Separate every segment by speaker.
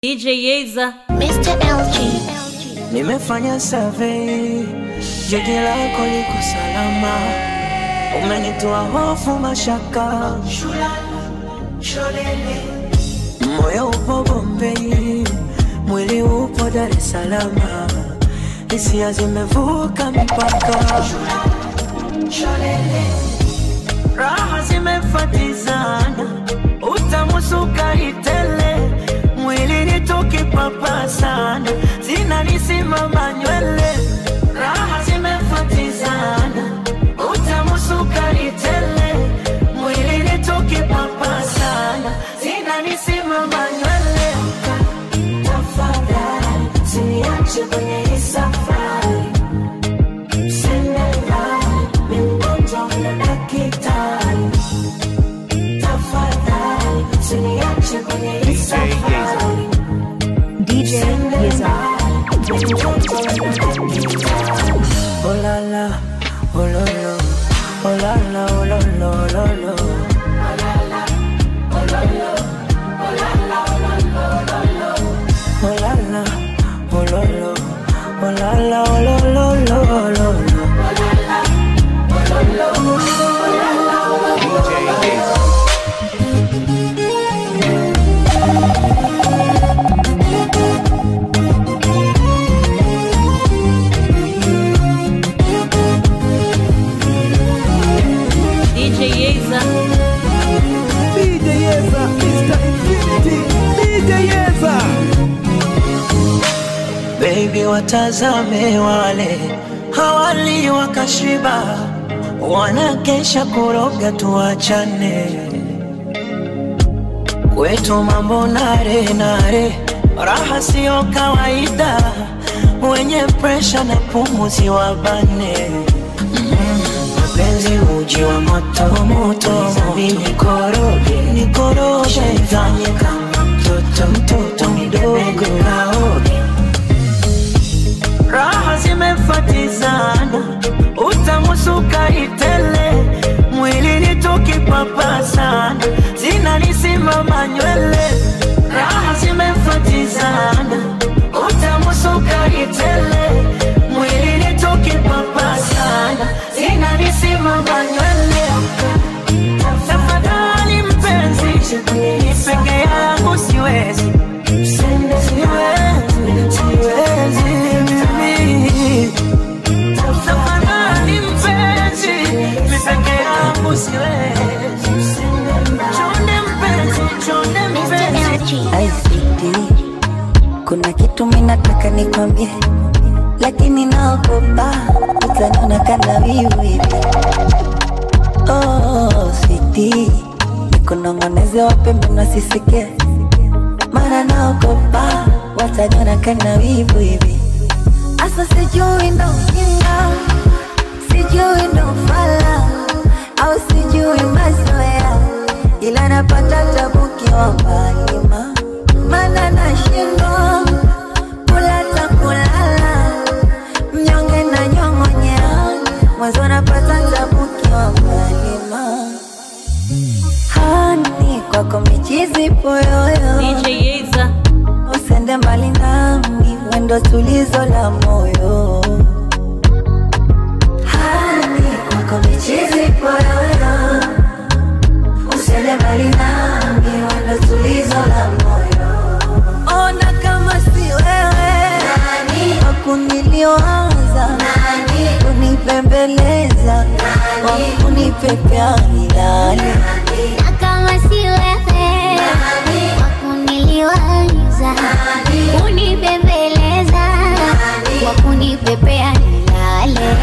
Speaker 1: DJ Yeza.
Speaker 2: Mr. LG.
Speaker 3: Nimefanya survey, jiji lako liko salama, umenitoa hofu, mashaka, moyo upo Bombei, mwili upo Dar es Salaam, hisia zimevuka mipaka, raha zimefatizana, utamu sukari tele, mwili ni tukipapa sana, zinanisimama nywele, raha zimefatizana, utamu sukari tele, mwili ni tukipapa sana, zinanisimama nywele. Tafadhali usiniache kwenye hii safari, Usiniache, mimi mgonjwa na daktari. Tafadhali usiniache kwenye hii safari.
Speaker 4: DJ Yeza.
Speaker 3: Oh la la, oh lo lo, oh la la, oh lo lo, lo lo. Oh la la, oh lo lo, oh la la, oh lo lo, lo lo lo.
Speaker 1: DJ Yeza.
Speaker 5: DJ Yeza, Mr. Infinity, DJ Yeza.
Speaker 3: Baby, watazame wale hawali wakashiba, wanakesha kuroga, tuachane kwetu mambo nare nare, raha siyo kawaida, wenye presha na pumuzi wabane mapenzi uji wa moto moto, mimi nikoroge nikoroge, fanye kama mtoto mtoto mdogo kaoge raha zimefatizana, utamu sukari tele, mwili ni tukipapa sana, zinanisimama nywele, raha zimefatizana, utamu sukari tele, mwili ni tukipapa sana, zinanisimama nywele. Tafadhali mpenzi, ni peke yangu siwezi Siwezi, siwezi mimi. Tafadhali mpenzi, mi peke yangu siwezi. Chonde mpenzi, chonde mpenzi.
Speaker 2: Mr. LG.
Speaker 4: ICT. Kuna kitu minataka nikwambie, lakini naogopa utaniona kana wivu hivi. Oh, sweetie, nikunong'oneze wapembe nasisikie, mara naogopa wataniona kana wivu hivi. Asa sijui ndo ujinga, sijui ndo fala, au sijui mazoea, ila napata tabu kiwa mbali ma mana nashindwa kula ta kulala, mnyonge na nyong'onyea, mwanzo napata tabu kiwa mbali ma hani kwako michizi poyoyo
Speaker 1: DJ Yeza.
Speaker 4: usende mbali nami, wendo tulizo la moyo. Hani kwako michizi poyoyo, usende mbali nami, wendo tulizo la moyo. Ona kama si wewe nani wakuniliwaza nani kunipembeleza wakunipepea milale
Speaker 2: Na kama si wewe wakuniliwaza kunibembeleza wakunipepea nilale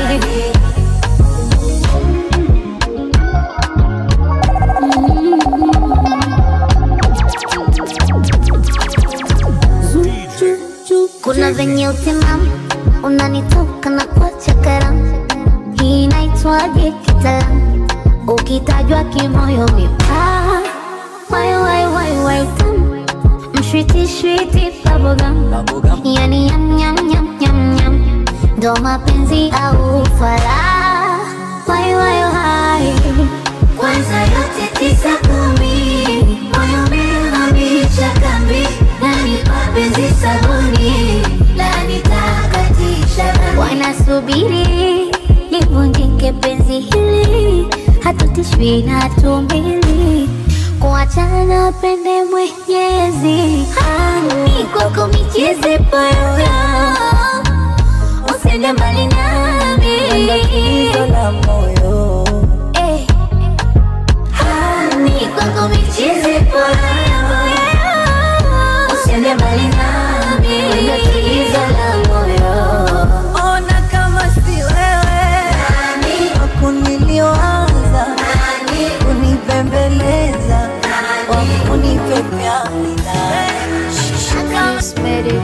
Speaker 2: kuna venye utimamu unanitoka na kuacha karamu hii inaitwaje kitaalamu ukitajwa kimoyo mipaa wai wai wai wai tamu mshwiti shwiti bubblegum yani yam yam yam yam yam ndo mapenzi au fala wai wai wai kwanza yote tisa kumi moyo umehamisha kambi nani mapenzi sabuni la nitakatisha wanasubiri livunjike penzi hili hatutishwi na hatumbili kuachana pende mwenyezi hani kwako micheze poyoyo usende mbali nami
Speaker 4: Tatizo la moyo
Speaker 2: Eh. Hani kwako micheze poyoyo usende mbali nami tatizo la moyo
Speaker 4: ona kama si wewe wakunilioanza kunipembeleza wakunipepea
Speaker 2: Ready.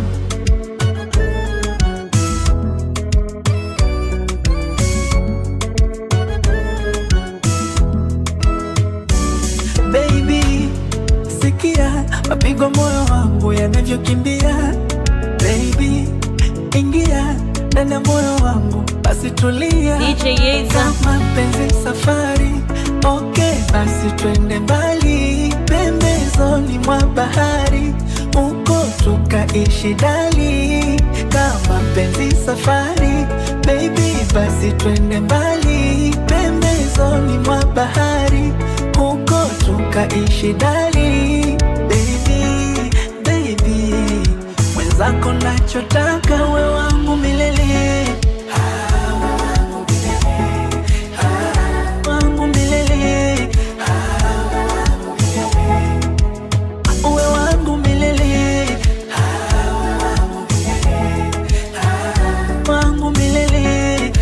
Speaker 3: baby sikia mapigo moyo wangu yanavyokimbia baby ingia ndani ya moyo wangu basi tulia
Speaker 1: DJ Yeza.
Speaker 3: mapenzi safari okay basi twende mbali pembezoni mwa bahari huko tukaishi dali kama penzi safari baby basi twende mbali pembezoni mwa bahari huko tukaishi dali baby baby mwenzako nachotaka we wangu milele wangu milele uwe wangu milele wangu milele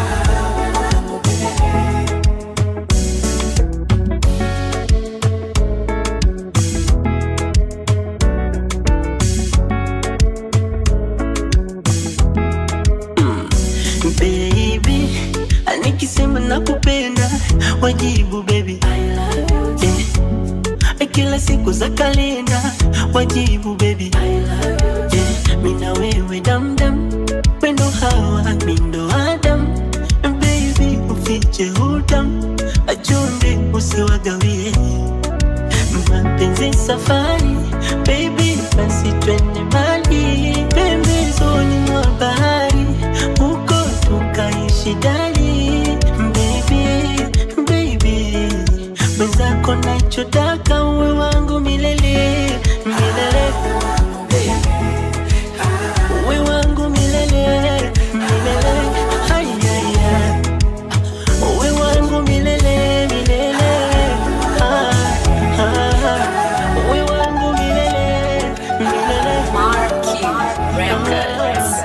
Speaker 3: baby nikisema nakupenda wajibu baby yeah. kila siku za kalenda wajibu baby yeah. mina wewe damdam pendo hawa mindo adam baby ufiche hudam achunde usiwagawie mapenzi safari baby basi twende mbali pembezoni mwa bahari huko tukaishi dali baby baby mwenzako nachotaka uwe wangu milele milele uwe wangu milele milele hayaya uwe wangu milele milele ah, ah, uwe wangu milele milele
Speaker 1: Marky Records.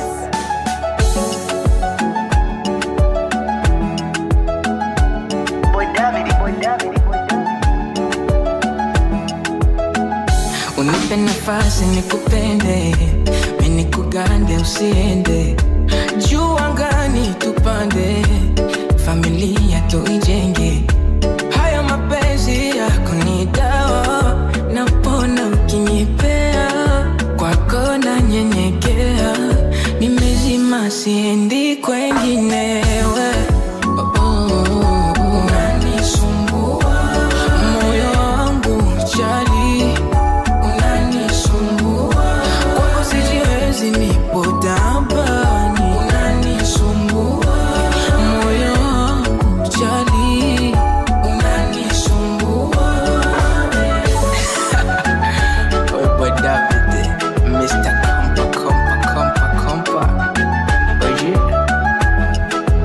Speaker 6: unipe nafasi nikupende mimi nikugande usiende juu angani tupande familia tuijenge haya mapenzi yako ni dawa napona ukinipea kwako na nyenyekea nimezima siendi kwenginewe oh, oh, oh. unanisumbua moyo wangu chali unanisumbua kwako sijiwezi nipo tabani unanisumbua moyo wangu chali unanisumbua Wewe David, Mr. Kompa, kompa, kompa, kompa. Oh yeah.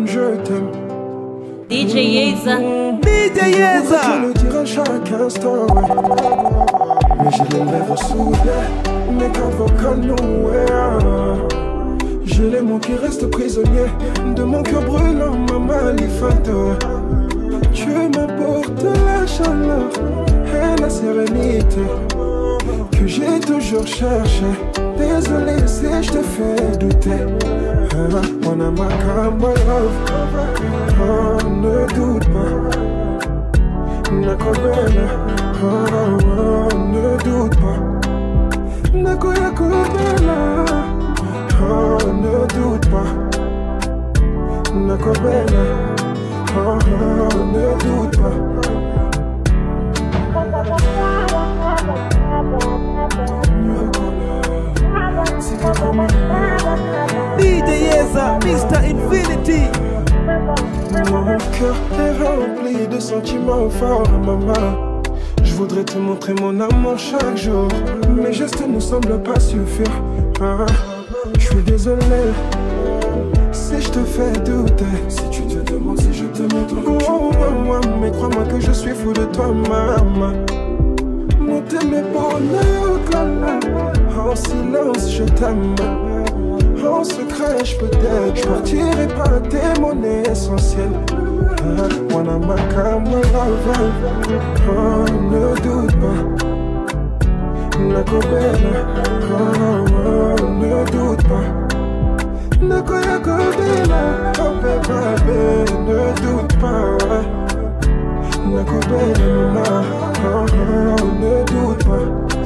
Speaker 7: je t'aime.
Speaker 1: DJ Yeza.
Speaker 5: DJ
Speaker 7: Je
Speaker 5: Yeza.
Speaker 7: le dire à chaque instant, ouais. Mais j'ai les lèvres soudées, mes cartes vocales nowhere. J'ai les mots qui restent prisonniers de mon cœur brûlant, ma malifate. Tu m'apportes la chaleur et la sérénité que j'ai toujours cherché. Désolé si je te fais douter. Ah, Wanna my my love. Oh, ne doute pas. Nakobela, oh, oh, ne doute pas. Nakoya kobela, oh, ne doute pas. Nakobela, oh, oh, ne doute pas.
Speaker 5: DJ Yeza, Mr. Infinity.
Speaker 7: Mon cœur est rempli de sentiments forts, maman. Je voudrais te montrer mon amour chaque jour. Mes gestes ne semblent pas suffire. Ah, je suis désolé si je te fais douter. Si tu te demandes si je te montre oh, oh, oh, mais crois-moi que je suis fou de toi, maman. Monter mes bonheurs, là, en silence, je t'aime. En secret, je peux t'aider. Je partirai pas tes monnaies essentielles. Ah, Wanna make a my love. Oh, ne doute pas. Nakobela. Oh, oh, ne doute pas. Nakoya Kobela. Oh, bébé, ne doute pas. Nakobela, maman. Oh, oh, ne doute pas.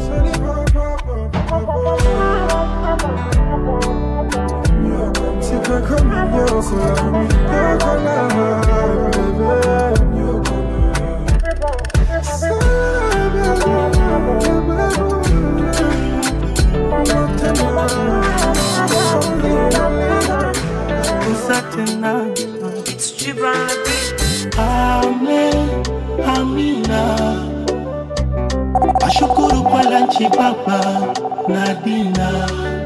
Speaker 7: C'est pas comme Yoko, Yoko
Speaker 3: tena Amen, amina ashukuru kwa lanchi baba na dina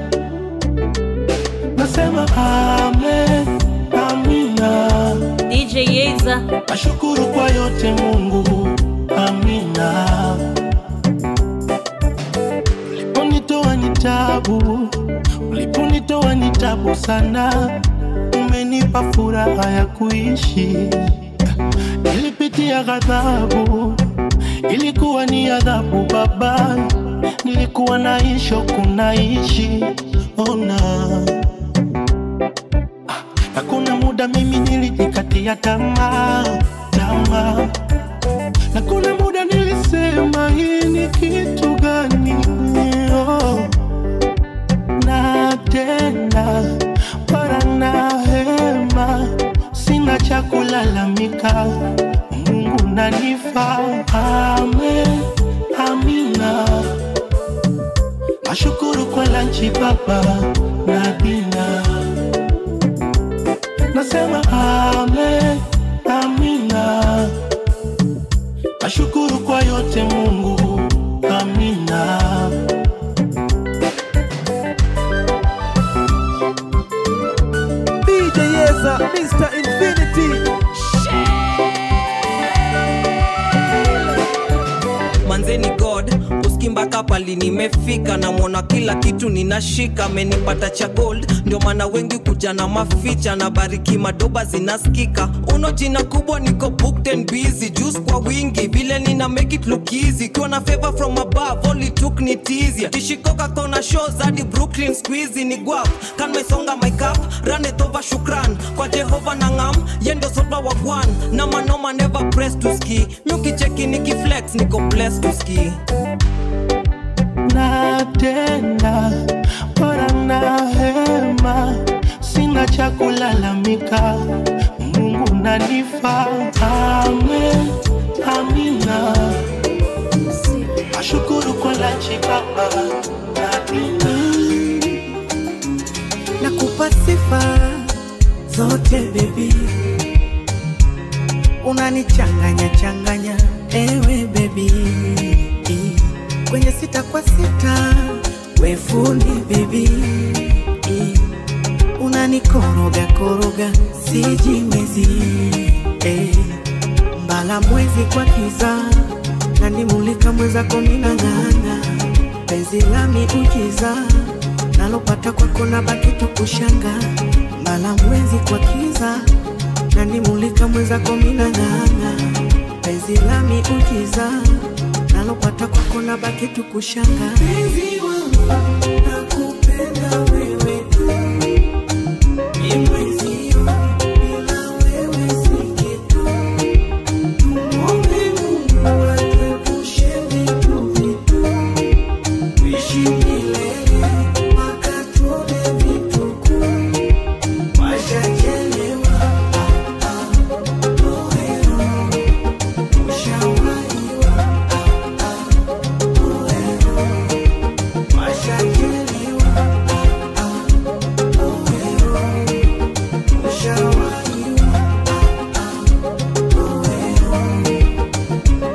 Speaker 3: nasema amen, amina
Speaker 1: DJ Yeza.
Speaker 3: ashukuru kwa yote mungu amina uliponitoa ni tabu uliponitoa ni tabu sana umenipa furaha ya kuishi nilipitia ghadhabu ilikuwa ni adhabu baba nilikuwa naisho kunaishi ona na kuna muda mimi nilijikatia tamaa tamaa na kuna muda nilisema hii ni kitu gani oh. na tena para na hema sina cha kulalamika mungu nanifa amen amina nashukuru kwa lanchi baba na dina nasema amen amina nashukuru kwa yote mungu amina
Speaker 5: DJ Yeza, Mr. Infinity.
Speaker 6: manzeni god uskimbaka pali nimefika namwona kila kitu ninashika amenipata cha gold ndio maana wengi kuja na maficha na bariki madoba zinaskika uno jina kubwa niko booked and busy juice kwa wingi vile nina make it look easy kiwa na favor from above only took ni easier tishikoka kona shows hadi brooklyn squeezy ni guap kan mesonga my cup run it over shukran kwa jehova na ngam yendo sopa wa gwan na manoma never press to ski miukicheki nikiflex niko blessed to ski
Speaker 3: na tena bora na hema sina cha kulalamika mungu nanifa amen amina ashukuru kwa lanchi baba na dina
Speaker 8: nakupa sifa zote bebi unanichanganya changanya ewe bebi kwenye sita kwa sita wefuni bebi unanikoroga koroga sijiwezi eh. mbala mwezi kwa kiza nanimulika mwezako minang'ana penzi lami ujiza nalopata kwako na baki tukushanga mbala mwezi kwa kiza nanimulika mwezako minang'ana penzi lami ujiza nalopata kwako na baki tukushanga penzi wangu nakupenda wewe tu ni mwezio bila wewe si kitu tumwombe Mungu atuepushe vitu vitu tuishi milele mpaka tuone vituko washachelewa ah, ah, oero ushawaiwa ah, ah, oero washachelewa ah, ah, oero ushawaiwa ah, ah, oero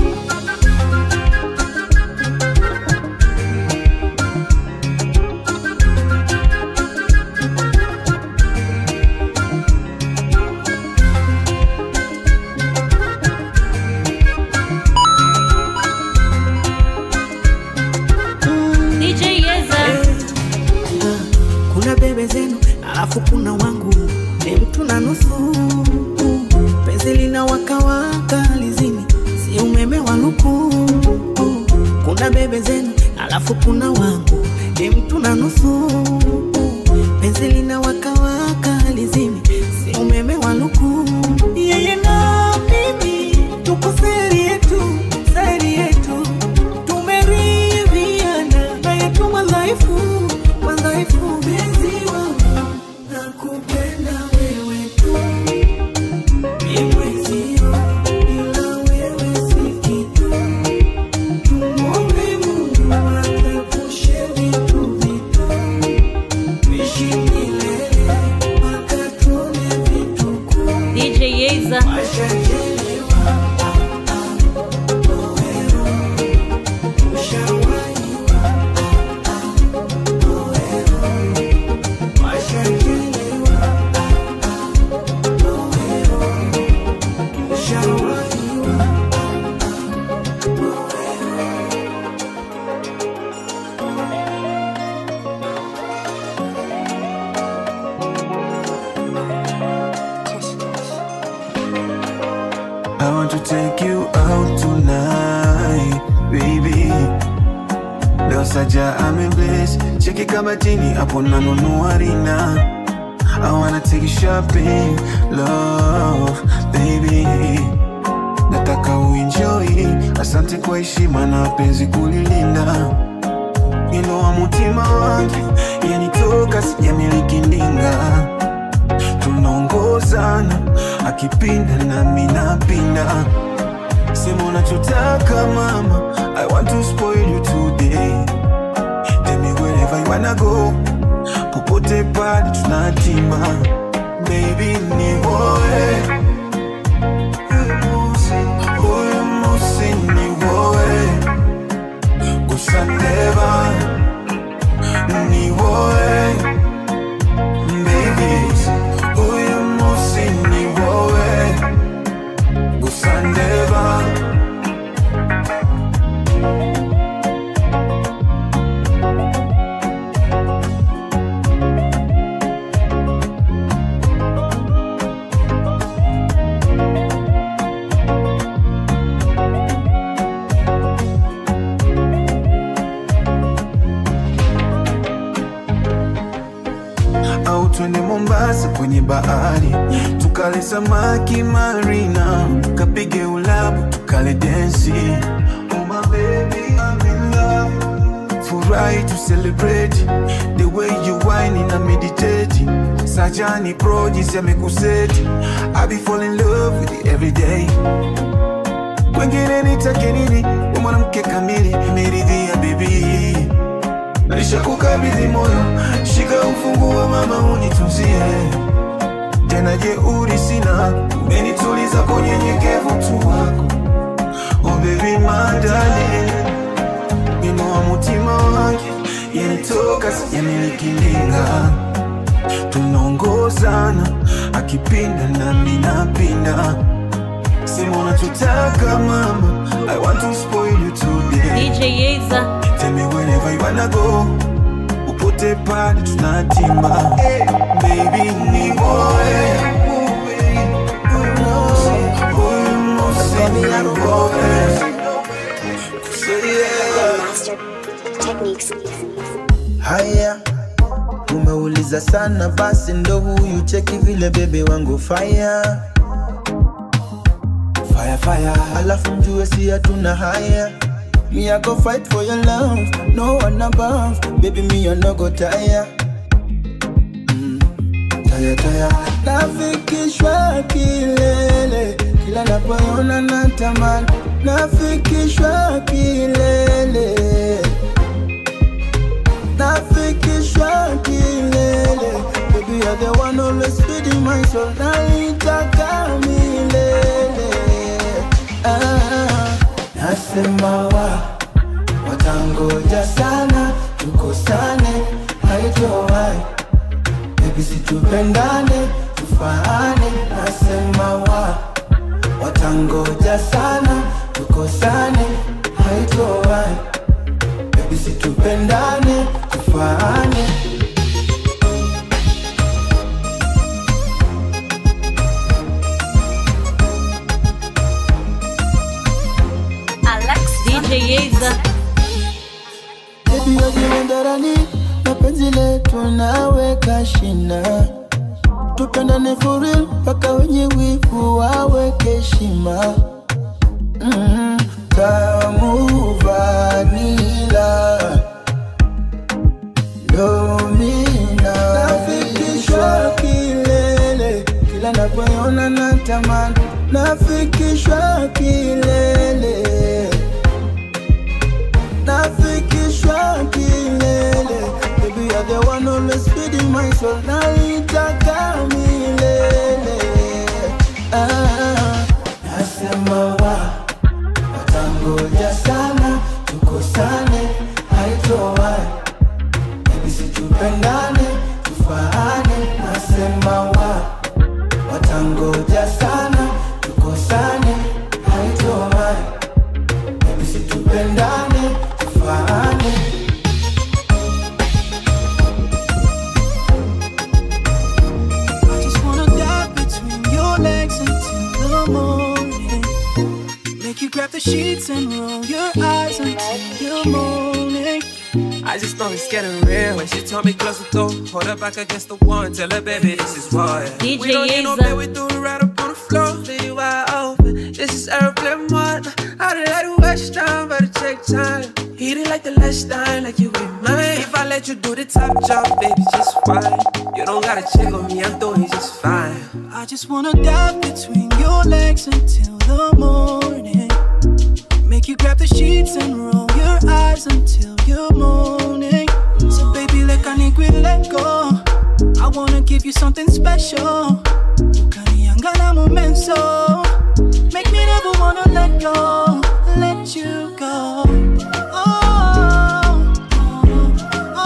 Speaker 1: DJ Yeza.
Speaker 8: kuna bebe zenu alafu kuna wangu ni mtu na nusu penzi lina wakawaka lizini si umeme wa luku kuna bebe zenu alafu kuna wangu ni mtu na nusu penzi lina wakawaka lizini si umeme wa luku yeye na mimi tuko seri yetu seri yetu tumeridhiana na yetu madhaifu madhaifu mezi wangu nakupenda wewe tu ni mwezio ila wewe si kitu tumwombe Mungu atuepushe vitu vitu tuishi milele mpaka tuone vituko
Speaker 1: DJ Yeza.
Speaker 8: washachelewa ah, ah, oero ushawaiwa ah, ah, oero washachelewa ah, ah, oero ushawaiwa ah, ah, oero
Speaker 3: I want to take you out tonight, baby. Leo saja amebless, cheki kama chini hapo nanunua rina. I wanna take you shopping, love, baby. Nataka uenjoy, asante kwa heshima na penzi kulilinda. Inua mutima wangu, yanitoka sijamiliki ndinga tunaongozana akipinda nami napinda sema unachotaka mama i want to spoil you today Tell me wherever you wanna go popote pale tunatima baby ni woe huyu musi ni woe kusandeva ni woe baby huyu musi ni wowe gusandeva au twende Mombasa kwenye bahari tukale samaki marina, kapige ulabu tukale densi. Oh my baby, I'm in love. Furahi to celebrate the way you whine na meditate. Sajani pro jinsi amekuseti, I be fall in love with you every day. Kwengine nitake nini? Wewe mwanamke kamili, nimeridhia baby Nishakukabidhi moyo, shika ufunguo mama, unitunzie tena. Jeuri sina, umenituliza kwa unyenyekevu tu wako. Oh baby my darling, inua mutima wangu, yanitoka sijamiliki ndinga. tunaongozana akipinda nami napinda sema unachotaka mama i want to spoil you today
Speaker 1: DJ Yeza,
Speaker 3: Tell me wherever you wanna go Upote pale tunatimba Baby ni boy
Speaker 9: Haya, umeuliza sana, basi ndo huyu cheki vile bebe wangu fire fire fire, alafu mjue si hatuna haya. Me I go fight for your love, no one above, baby me I no go tire. Mm, tire tire, nafikishwa kilele, kila napoona natamani, nafikishwa kilele nafikishwa kilele Baby, you're the one always feeding my soul Naitaka milele ah, Nasema wa Watangoja sana Tukosane Haitowai Baby, situpendane Tufaane Nasema wa Watangoja sana Tukosane Haitowai Baby, situpendane Tufaane
Speaker 1: DJ Yeza,
Speaker 9: Baby wajiwe ndarani na penzi letu naweka shina tupendane for real mpaka wenye wivu waweke heshima mm, tamu vanila domina nafikishwa kilele kila napoona natamani nafikishwa kilele nafikishwa kilele Baby, you're the one always feeding my soul Naitaka milele ah, Nasema wa Watangoja sana Tukosane Haitowai Baby, situpendane Tufaane Nasema wa Watangoja sana Tukosane Haitowai Baby, situpendane Tufaane
Speaker 8: I just wanna dive between your legs until the morning. Make you grab the sheets and roll your eyes until the morning.
Speaker 6: I just know it's getting real. When she told me close the door, hold her back against the wall and tell her, baby, this is why.
Speaker 1: DJ
Speaker 6: we don't need no
Speaker 1: Yeza.
Speaker 6: bed, we do it right up on the floor. Leave you wide open. This is airplane mode. I done had to waste time, but it take time. Hit it like the last time, like you be mine. If I let you do the top job, baby, just fine. You don't gotta check on me, I'm doing just fine.
Speaker 8: I just wanna dive between your legs until the morning. Make you grab the sheets and roll your eyes until your morning. So baby, let I let go. I wanna give you something special. Ukaniangala momenso. Make me never wanna let go, let you go. Oh, oh,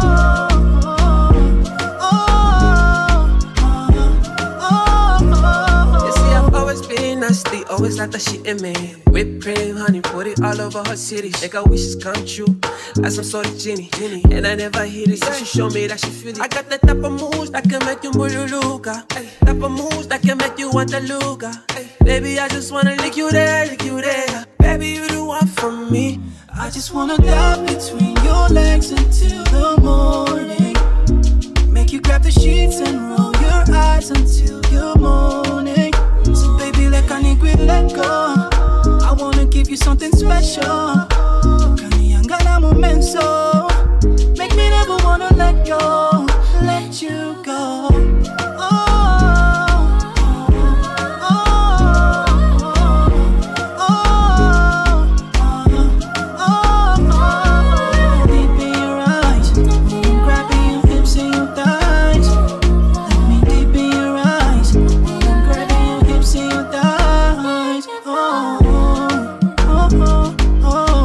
Speaker 6: You see, I've always been nasty, always like that shit in me. Whipped cream, honey, put it all over her city. Make her wishes come true, like some sort of genie. genie. And I never hit it, so she show me that she feel it. I got the type of moves that can make you mululuka. Type of moves that can make you want the luga. Baby, I just wanna lick you there, lick you there. Baby, you the one for me.
Speaker 8: I just wanna dive between your legs until the morning. Make you grab the sheets and roll your eyes until your morning. So baby, let I let go. I wanna give you something special. Ukaniangala momenso. Make me never wanna let go, let you go. Oh, Deep in your eyes, grabbing your hips and your thighs. Let me deep in your eyes, grabbing your hips and your thighs. Oh, oh, oh, oh.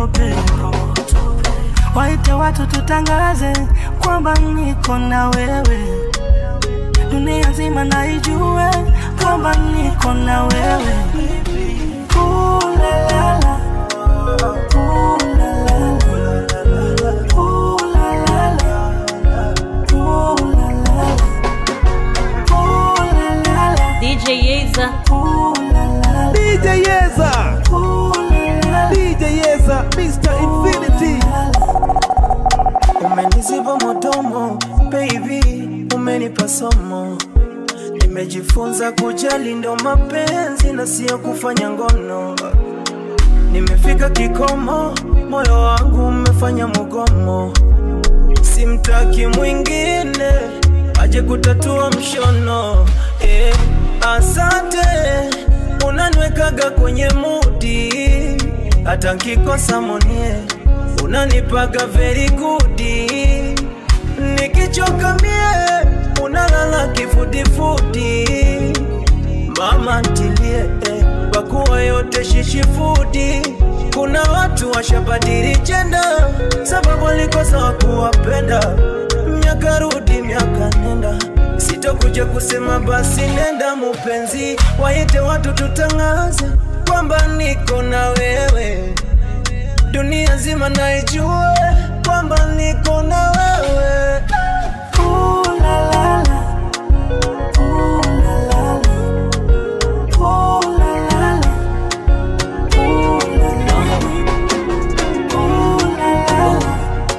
Speaker 10: upepo waite watu tutangaze kwamba niko na wewe dunia nzima naijue kwamba niko na wewe Ooh, la, la, la. Ooh, la, la, la. Ooh, la, la, la. Ooh, la, la, la. Ooh, la, la, la.
Speaker 1: DJ Yeza.
Speaker 10: Ooh, la, la, la.
Speaker 5: DJ Yeza.
Speaker 10: Ooh, la, la, la.
Speaker 5: DJ Yeza, Mr. Infinity.
Speaker 8: Umeniziba modomo baby, umenipa somo. Nimejifunza kujali ndo mapenzi na sio kufanya ngono. Nimefika kikomo, moyo wangu umefanya mugomo. Simtaki mwingine aje kutatua mshono. Eh, asante unaniwekaga kwenye mudi, hata nkikosa monie unanipaga very good. Nikichoka mie unalala kifudifudi, mama ntilie eh, pakuwa yote shishifudi. Kuna watu washabadili jenda sababu walikosa wakuwapenda. Miaka rudi miaka nenda, sitokuja kusema basi nenda mupenzi, waite watu tutangaze kwamba niko na wewe dunia nzima naijue kwamba niko na wewe.
Speaker 10: Ooh, la, la, la. Ooh, la, la, la. Ooh, la, la, la. Ooh, la, la, la. Ooh, la, la, la.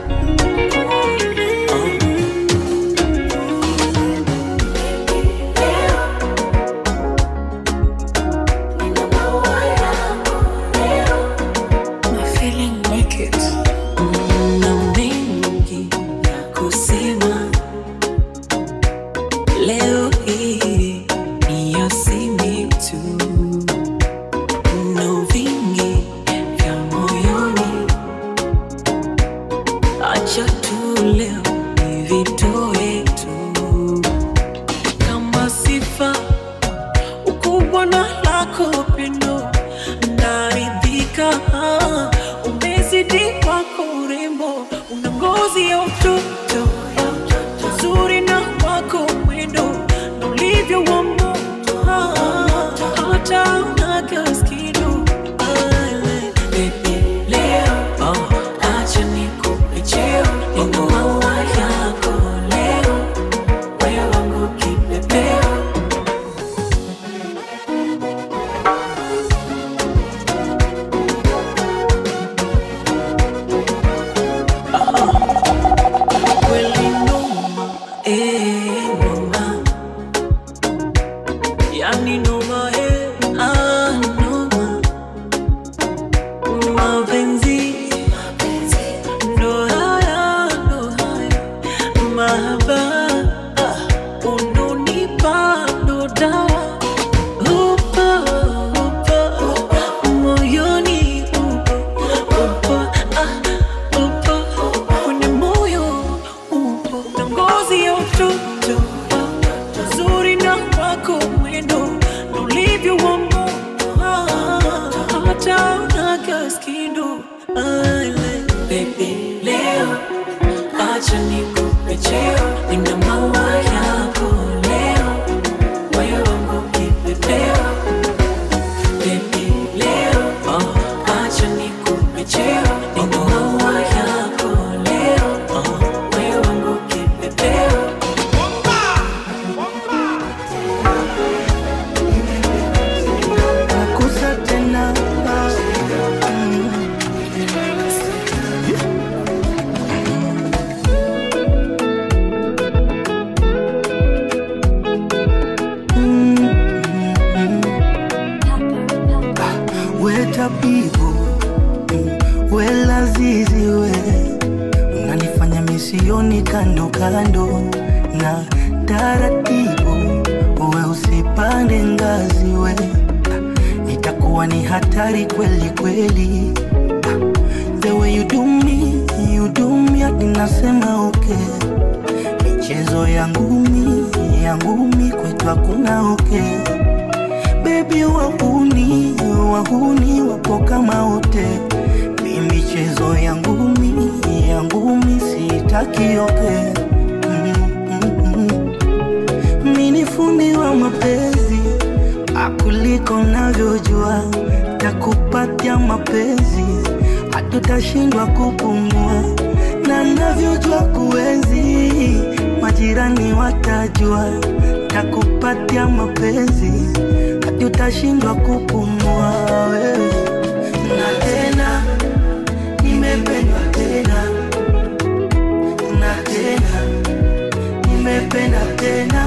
Speaker 11: na mengi ya kusema leo hii ni yasimi tu no vingi vya moyoni acha tu leo nivitoe tu kama sifa ukubwa na lako pendo naridhika umezidi wako urembo una ngozi ya utoto uzuri na wako mwendo na ulivyo wa moto hata unakaskido leo acha nikupe cheo nina maua yako leo wewe wangu kipepeo kweli noma, eh, noma. Yani noma, eh, ah, noma. Mapenzi, ndo haya, ndo haya. Mahaba, ah, unonipa ndo dawa. Upo, upo, moyoni upo, upo, ah, upo, kwenye moyo upo na ngozi ya utoto uzuri na wako mwendo na ulivyo wa moto hata unakaskindo Baby, leo acha nikupe cheo nina maua yako leo wewe wangu kipepeo Baby, leo acha nikupe cheo nina maua yako leo wewe wangu kipepeo
Speaker 10: nakusa tena wetabibu welazizi we unanifanya misioni kando kando na taratibu we usipande ngazi we itakuwa ni hatari kweli kweli the way you do me you do me hadi nasema okay michezo ya ngumi ya ngumi kwetu hakuna okay bebi wahuni wahuni wapo kama wote mimi michezo yangu mi yangu mi sitakioke mi ni fundi wa mapenzi akuliko navyojua takupatia mapenzi hatutashindwa kupumua na navyojua kuenzi majirani watajua takupatia mapenzi hatutashindwa kupumua wewe na tena nimependwa tena na tena nimependa tena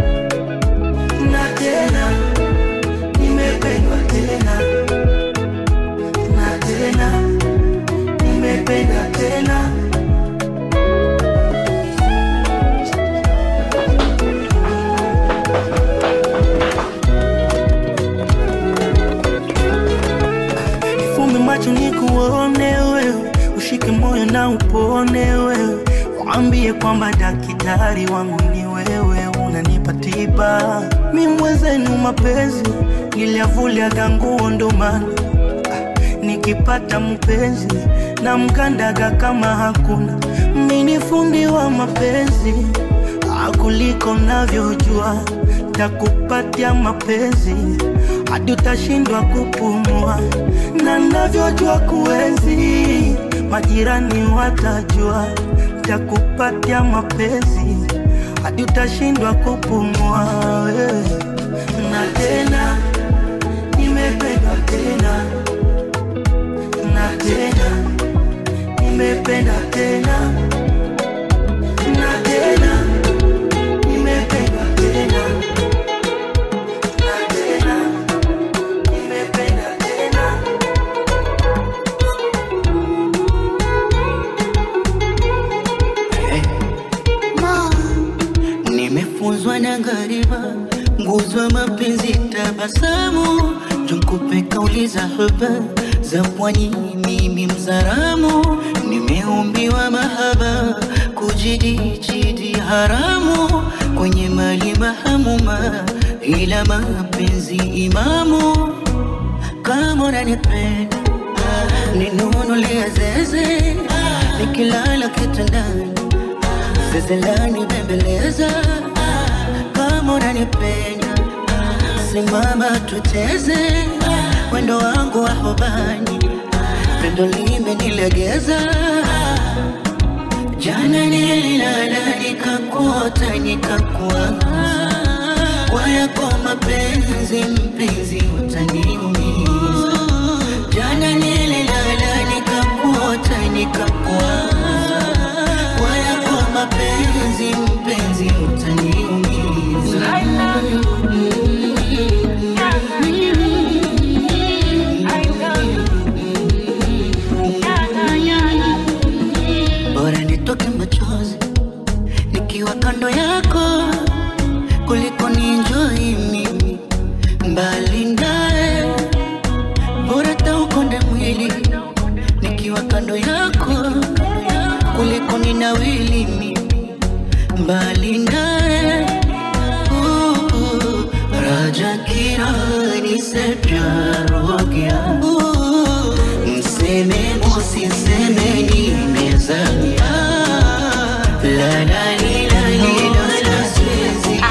Speaker 10: na tena nimependwa tena na tena nimependa tena Fumbe macho nikuone wewe, ushike moyo na upone wewe, waambie kwamba daktari wangu ni wewe, unanipa tiba. Mi mwenzenu mapenzi niliavuliaga nguo ndo maana ah, nikipata mpenzi na mkandaga kama hakuna. Mi ni fundi wa mapenzi ah, kuliko navyojua, takupatia mapenzi hadi utashindwa kupumua, na navyojua kuenzi, majirani watajua, takupatia mapenzi hadi utashindwa kupumua wewe. Na tena nimependwa tena na tena nimependa tena na tena nimependwa tena na tena nimependa tena
Speaker 12: nimefunzwa na ghariba nguzwa mapenzi tabasamu tunkupe kauli za huba za pwani mimi mzaramu nimeumbiwa mahaba kujidijidi haramu kwenye mali mahamuma ila mapenzi imamu kama unanipenda ninunulia zeze nikilala kitandani zezelani bembeleza kama unanipenda simama tucheze wendo wangu wa hobani pendo limenilegeza jana nililala nikakuota nikakuwaza kwa yako mapenzi mpenzi utaniumiza jana nililala nikakuota nikakuwaza kwa yako mapenzi mpenzi utaniumiza bora nitoke machozi nikiwa kando yako kuliko ninjoi mimi mbali naye bora taukonde mwili nikiwa kando yako kuliko ninawili mimi mbali naye Uh, uh, raja kirani se pyar ho gya Uh, mseme musiseme nimezamia la la li la li la la siwezi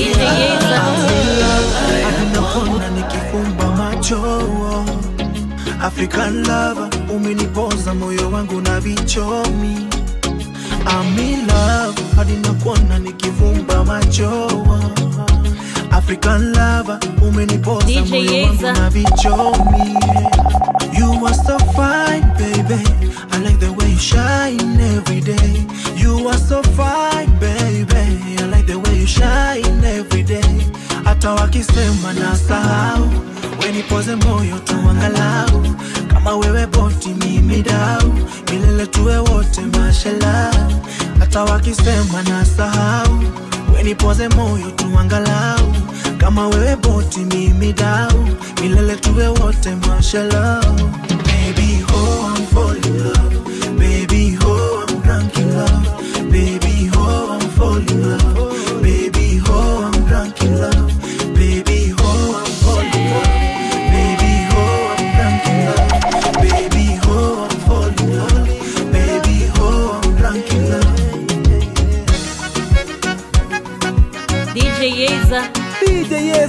Speaker 3: Naona nikifumba macho African lover umenipoza moyo wangu na vichomi I'm in love hadi nakuona nikifumba macho African lover umenipoza
Speaker 1: DJ
Speaker 3: moyo wangu
Speaker 1: Yeza.
Speaker 3: na vichomi You are so fine baby I like the way you shine every day You are so fine baby I like the way you shine every day hata wakisema na sahau wenipoze moyo tuangalau kama wewe boti mimi dau milele tuwe wote mashala hata wakisema na sahau wenipoze moyo tuangalau kama wewe boti mimi dau milele tuwe wote mashala baby oh I'm falling in love baby oh I'm drunk in love baby oh I'm falling in love baby oh I'm drunk in love baby oh I'm falling in love baby oh I'm drunk in love baby oh I'm falling in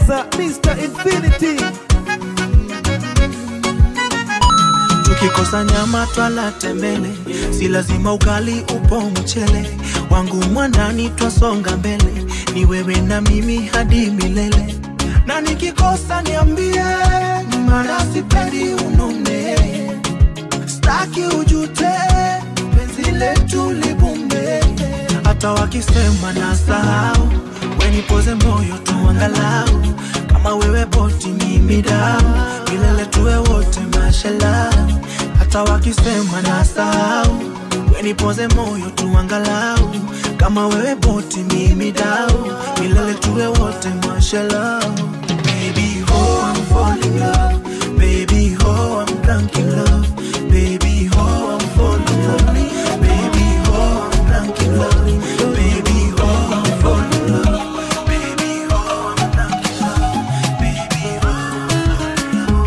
Speaker 5: Cheza Mr. Infinity.
Speaker 13: tukikosa nyama twala tembele si lazima ugali upo mchele wangu mwandani twasonga mbele ni wewe na mimi hadi milele na nikikosa niambie mara sipendi unune staki ujute penzi letu libumbe hata wakisema na sahau wenipoze moyo tu angalau kama wewe boti mimi dau milele tuwe wote mashallah hata wakisema na sahau wenipoze moyo tu angalau kama wewe boti mimi dau milele tuwe wote mashallah baby oh I'm falling love baby oh I'm drunk in love baby oh I'm falling love baby oh I'm drunk in love baby oh I'm falling love baby oh I'm drunk in love baby oh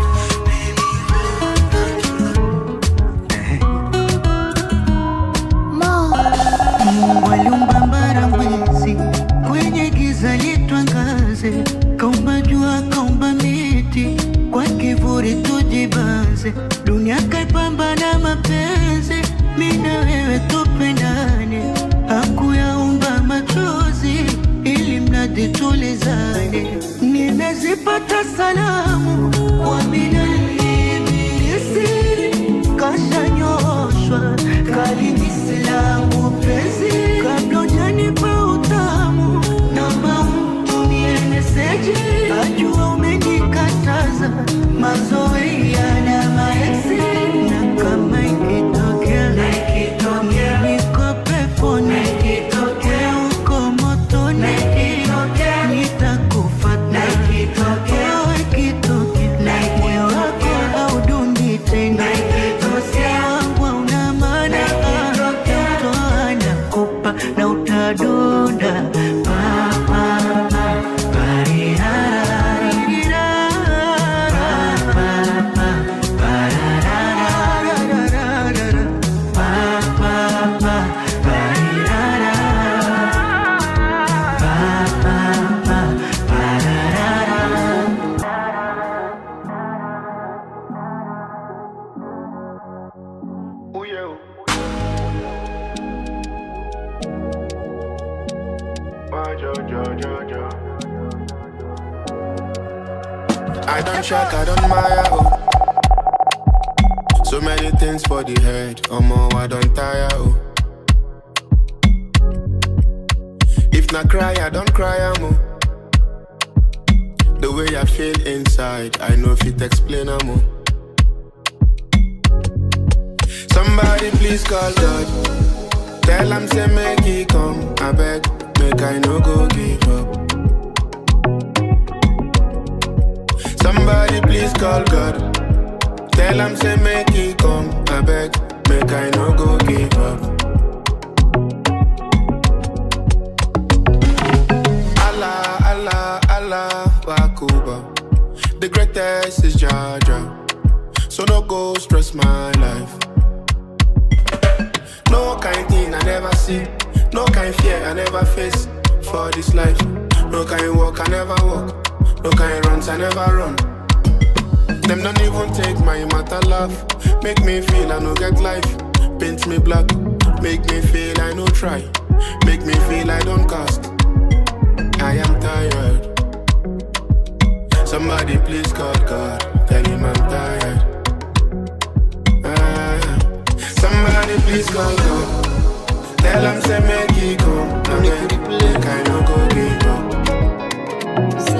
Speaker 12: Mungu aliumba mbara mwezi kwenye giza litwangaze, kaumba jua, kaumba miti kwa kivuli tujibanze, dunia kaipamba na mapenzi, mimi na wewe tupendane, hakuyaumba machozi ili mradi tulizane. Nimezipata salamu kwa minani ibilisi kashanyoshwa kalini silamu penzi kabla ujanipa utamu namba mtumie meseji ajua umenikataza mazoea na maesi na kama ikitokea niko peponi wewe uko motoni nitakufata Oh, ikitokea moyo wako haudundi tena Moyo wangu hauna maana Toa nakupa na utadunda Pa, pa, pa, parirara. Pa, pa, pa, pararara. Pa, pa, pa, parirara. Pa, pa, pa, pararara.
Speaker 14: I don't shock, I don't mire. Oh. So many things for the head. Oh, more, I don't tire. Oh. If not cry, I don't cry. I'm oh. The way I feel inside, I know if it explain. I'm oh. Somebody please call God. Tell him say make he come. I beg, make I no go give up. Somebody please call God. Tell him say make he come. I beg, make I no go give up. Allah, Allah, Allah, Wakuba. The greatest is Jaja. So no go stress my life. No kind thing I never see. No kind fear I never face for this life. No kind walk I never walk. No kind runs I never run. Them don't even take my matter laugh. Make me feel I no get life. Paint me black. Make me feel I no try. Make me feel I don't cast. I am tired. Somebody please call God. Tell him I'm tired. Ah, somebody please call God. Tell him say make he come. I make make I no go give up.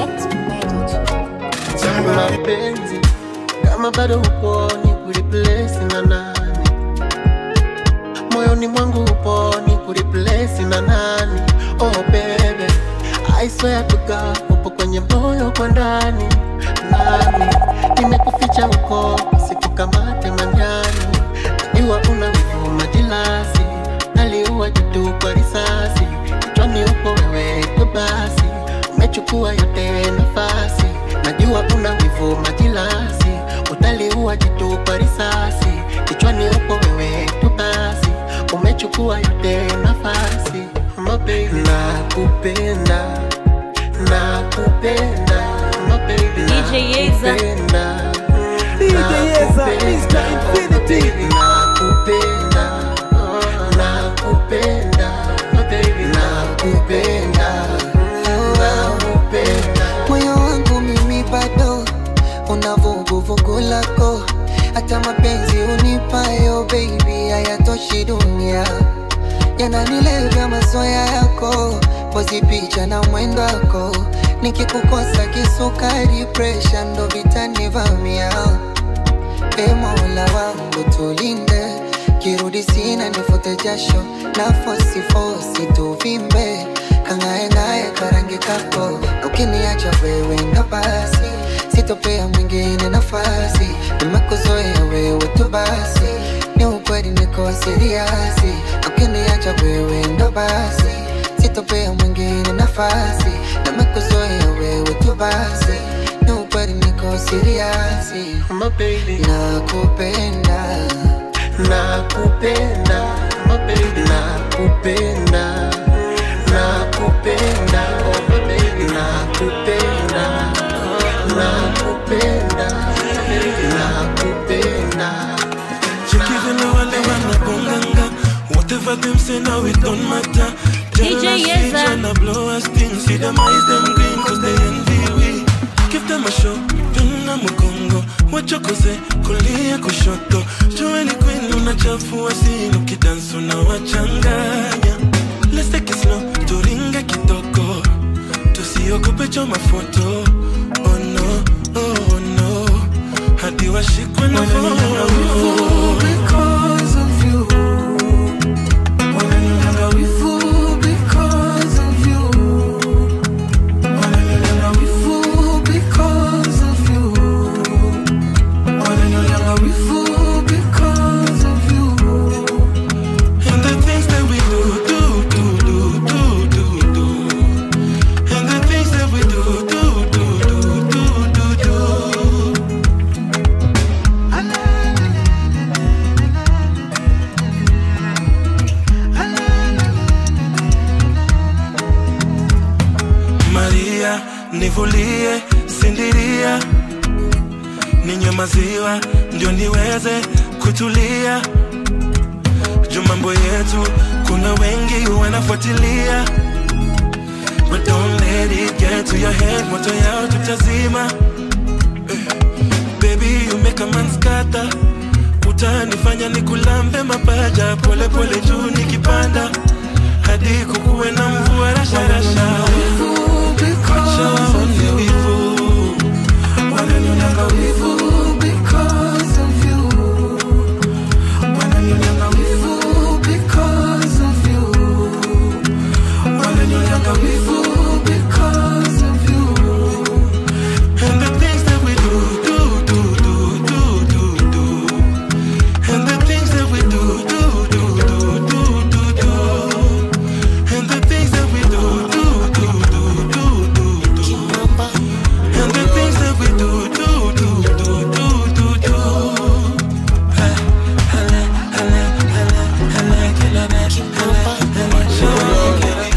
Speaker 14: Somebody
Speaker 15: mapenzi kama bado upo ni kureplace na nani moyoni mwangu upo ni kureplace na nani oh baby I swear to God upo kwenye moyo kwa ndani nani nimekuficha huko sikukamate manyani najua una wivu majilasi naliua jitu kwa risasi kichwani upo wewe tu basi umechukua yote nafasi najua una wivu majilasi utaliua jitu kwa risasi kichwani upo wewe tu basi umechukua yote nafasi My baby. nakupenda nakupenda my baby
Speaker 1: DJ Yeza.
Speaker 15: nakupenda
Speaker 5: DJ Yeza, Mr. Infinity.
Speaker 15: nakupenda nakupenda my baby nakupenda nakupenda
Speaker 16: moyo wangu mimi bado una vuguvugu lako hata mapenzi unipayo baby hayatoshi dunia yananilevya mazoya yako pozi picha na mwendo wako nikikukosa kisukari presha ndo vitanivamia e mola wangu tulinde kirudi sina nifute jasho na fosifosi tuvimbe kangaengae karangi kako ukiniacha wewe ndo basi sitopea mwingine nafasi nimekuzoea wewe tu basi ni ukweli niko siriasi ukiniacha wewe ndo basi sitopea mwingine nafasi nimekuzoea wewe tu basi ni ukweli niko siriasi
Speaker 15: my baby
Speaker 16: nakupenda
Speaker 15: nakupenda my baby nakupenda nakupenda oh my baby nakupenda nakupenda baby nakupenda
Speaker 13: Chikivile wale wanabonganga Whatever them say now it don't matter
Speaker 1: DJ
Speaker 13: Jealousy
Speaker 1: Yeza.
Speaker 13: tryna blow us things See them eyes them green cause they envy we Give them a show Pina mgongo Wachokoze kulia kushoto Joeli queen unachafua scene Ukidansu na wachanganya Let's take it slow Turinge kitoko Tusiogope choma foto Oh no, oh no Hadi washikwe na moyo
Speaker 17: because of you. Wananilenga wivu because of you. Wananilenga wivu because of you. Wananilenga wivu because of you.
Speaker 13: And the things that we do, do, do, do, do, do, do. And the things that we do, do, do, do, do, do, do. Maria, nivulie, sindiria, ninywe maziwa ndio niweze kutulia. Juu mambo yetu kuna wengi wanafuatilia, but don't let it get to your head, moto yao tutazima. Eh, Baby, you make a man scatter, utanifanya nikulambe mapaja pole pole juu nikipanda hadi kukuwe na mvua rasharasha Wacha waone wivu
Speaker 17: Wananilenga wivu because of you. Wananilenga wivu because of you. Wananilenga wivu because of you.
Speaker 13: And the things that we do, do, do, do, do, do, do. And the things that we do, do, do, do, do, do, do. And the things that we do, do, do, do, do, do, do. And the things that we do, do, do, do, do, do, do. I, I like, I like, I like, I like it, I like it, I like it, I like it.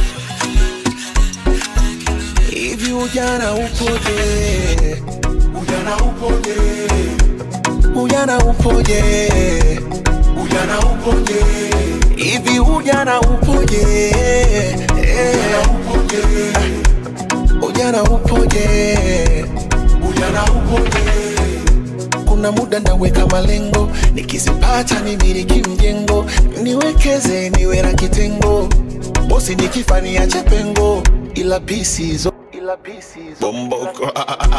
Speaker 9: Hivi ujana upoje? Ujana upoje? Ujana upoje? Ujana upoje? Hivi ujana upoje? Ujana upoje? Ujana upoje? Ujana upoje? Kuna muda naweka malengo, nikizipata nimiliki mjengo, niwekeze niwe na kitengo, bosi nikifa niache pengo, ila pisizo ila pisizo bomboko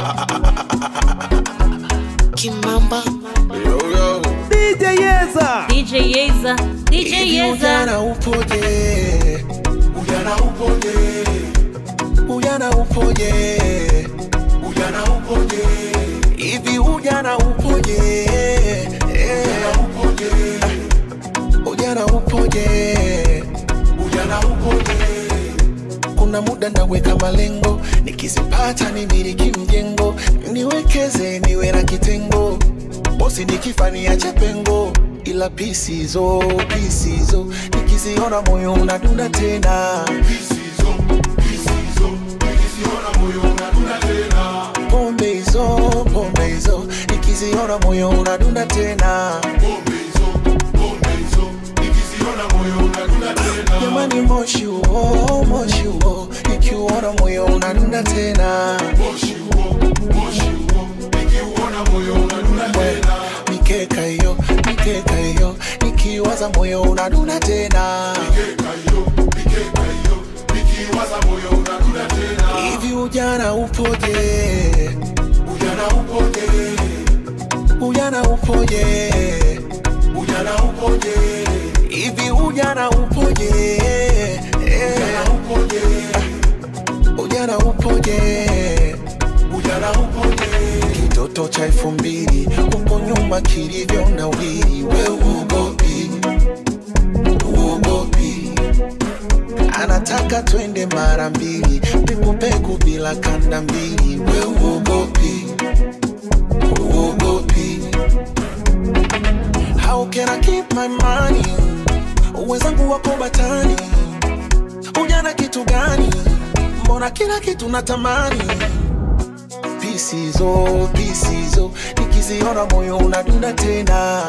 Speaker 16: Kimamba
Speaker 9: yo yo
Speaker 5: DJ Yeza.
Speaker 1: DJ Yeza. DJ
Speaker 9: Hivi
Speaker 1: Yeza.
Speaker 9: ujana upoje? Ujana upoje? Ujana upoje? Ujana upoje? Hivi ujana upoje? Ujana upoje? Ujana upoje? Ujana upoje? Kuna muda naweka malengo, nikizipata nimiliki mjengo, niwekeze niwe na kitengo, bosi nikifa niache pengo, ila pisizo pisizo nikiziona moyo unadunda tena. hizo pombe hizo nikiziona moyo unadunda tena jamani moshi huo moshi huo nikiuona moyo unadunda tena mikeka hiyo mikeka hiyo nikiwaza moyo unadunda tena hivi ujana upoje ujana upoje ujana upoje ujana upoje hivi ujana upoje ujana upoje ujana upoje ujana upoje kitoto cha elfu mbili huko nyuma kilivyo na wili we uogopi uogopi anataka twende mara mbili pekupeku bila kanda mbili we uogopi uogopi how can I keep my money wenzangu wako batani ujana kitu gani mbona kila kitu natamani pisizo pisizo nikiziona moyo unadunda tena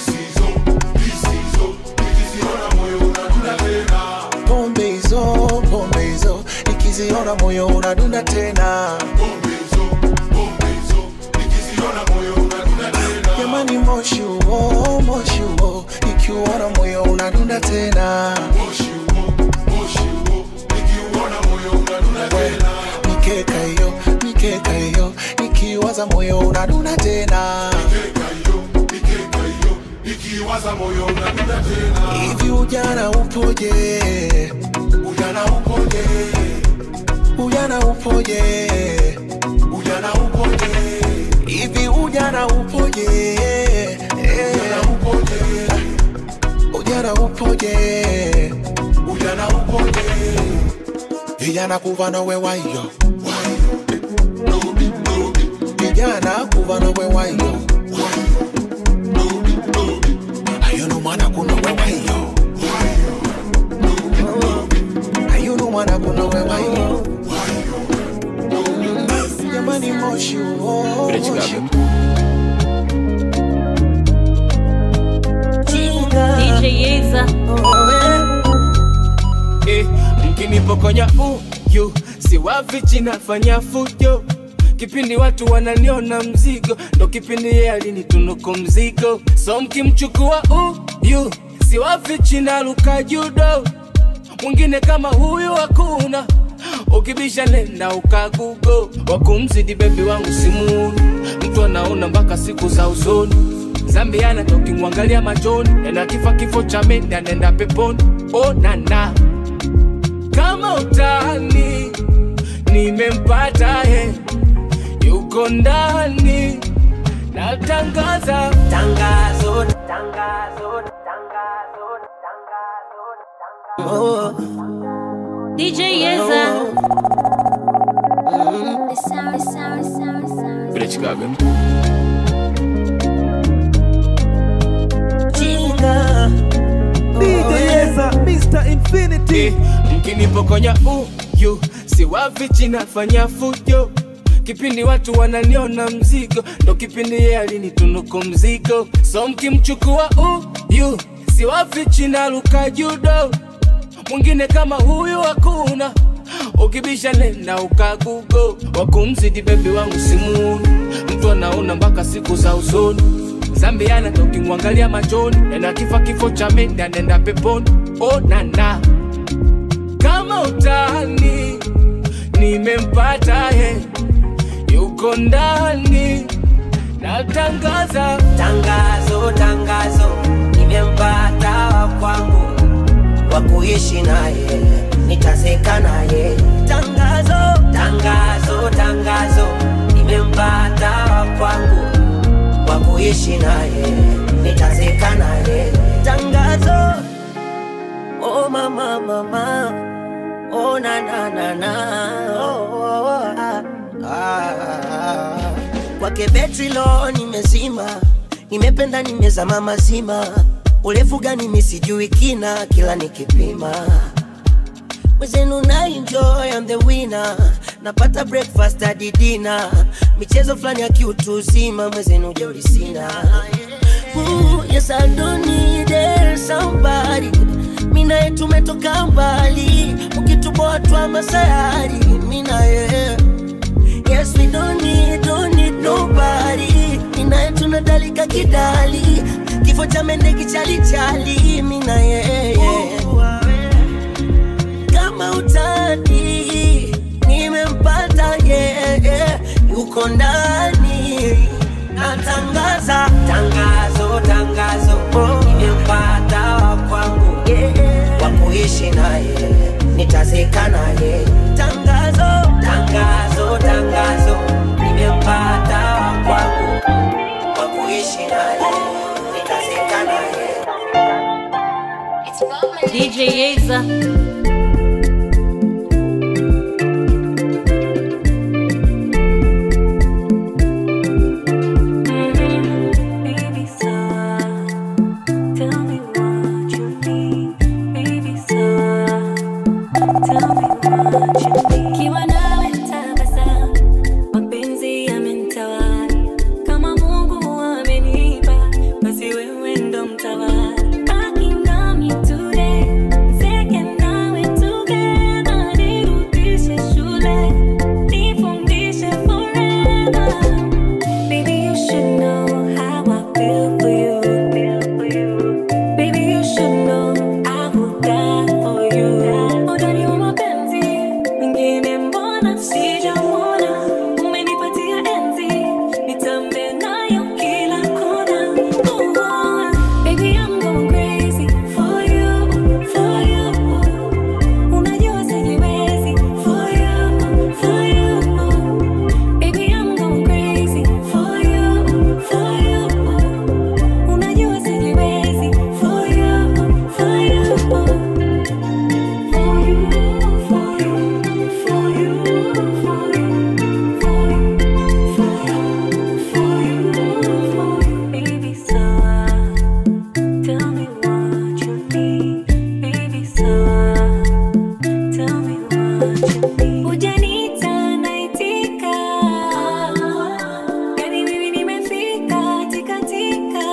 Speaker 9: pombe hizo pombe hizo nikiziona moyo unadunda tena jamani moshi huo moshi huo nikiuona moyo unadunda tena We, mikeka hiyo mikeka hiyo nikiwaza moyo unadunda tena hivi ujana upoje ujana upoje ujana upoje ujana upoje hivi ujana upoje ujana upoje ujana upoje ujana upoje vijana kuva nawe wayo vijana kuva nawe wayo ayuno mwana kuno we wayo ayuno mwana kuno we wayo jamani moshi uo moshi
Speaker 1: DJ Yeza.
Speaker 18: eh, mkinipokonya uyu siwafichi nafanya fujo kipindi watu wananiona mzigo ndo kipindi yeye alinitunuku mzigo so mkimchukua uyu siwafichi naluka judo mwingine kama huyu hakuna ukibisha nenda ukagugo wakumzidi bebi wangu simuni mtu anaona mpaka siku za usoni zambiana tokimwangalia machoni ena kifa kifo cha mende anaenda peponi onana kama utani nimempata he yuko ndani natangaza tangazo tangazo
Speaker 8: Oh.
Speaker 1: DJ Yeza.
Speaker 18: Vile Chicago.
Speaker 8: Jinga.
Speaker 5: DJ Yeza, Mr. Infinity.
Speaker 18: Eh, mkinipokonya uyu siwafichi nafanya fujo kipindi watu wananiona mzigo ndo kipindi yeye alinitunuku mzigo so mkimchukua uyu siwafichi naluka judo mwingine kama huyu hakuna ukibisha nenda ukagugo wakumzidi bebi wangu simuni mtu anaona mpaka siku za usoni zambiana tokimwangalia machoni ena kifa kifo cha mende anaenda peponi onana kama utani nimempata he yuko ndani natangaza
Speaker 8: tangazo tangazo nimempata wa kwangu wa kuishi naye nitazeka naye tangazo tangazo tangazo nimempata wa kwangu wa kuishi naye nitazeka naye tangazo oh mama mama oh na na na na oh, oh, oh, ah, ah, ah. kwake betri lo nimezima nimependa nimezama mazima urefu gani misijui kina kila nikipima mwezenu na enjoy I'm the winner
Speaker 19: napata breakfast hadi dina michezo fulani ya kiutu uzima mwezenu ujeuri sina Ooh, yes, I don't need it, somebody mina ye tumetoka mbali ukituboa twa masayari mina ye yes we don't need, don't need nobody mina ye tunadalika kidali kifo cha mende kichalichali mina ye kama utani nimempata ye yuko ndani natangaza tangazo tangazo nimempata wa kwangu wa kuishi naye nitazeka naye tangazo tangazo tangazo nimempata wa kwangu wa kuishi naye nitazeka naye
Speaker 1: DJ Yeza.
Speaker 2: Kiwa nawe tabasamu, mapenzi yamenitawala. Kama Mungu amenipa, basi wewe ndo mtawala. Baki nami today, zeke nawe together. Nirudishe shule, nifundishe forever. Baby, you should know how I feel for you. Baby, you should know I will die for you. Udani wa mapenzi, mwingine mbona sijamwona? Umenipatia enzi, nitambe nayo kila kona. Oh, baby, I'm going crazy for you, for you. Unajua sijiwezi for you, for you. Baby, I'm going crazy for you, for you. Unajua sijiwezi for you, for you. Hujaniita naitika, yani mimi nimefika tikatika.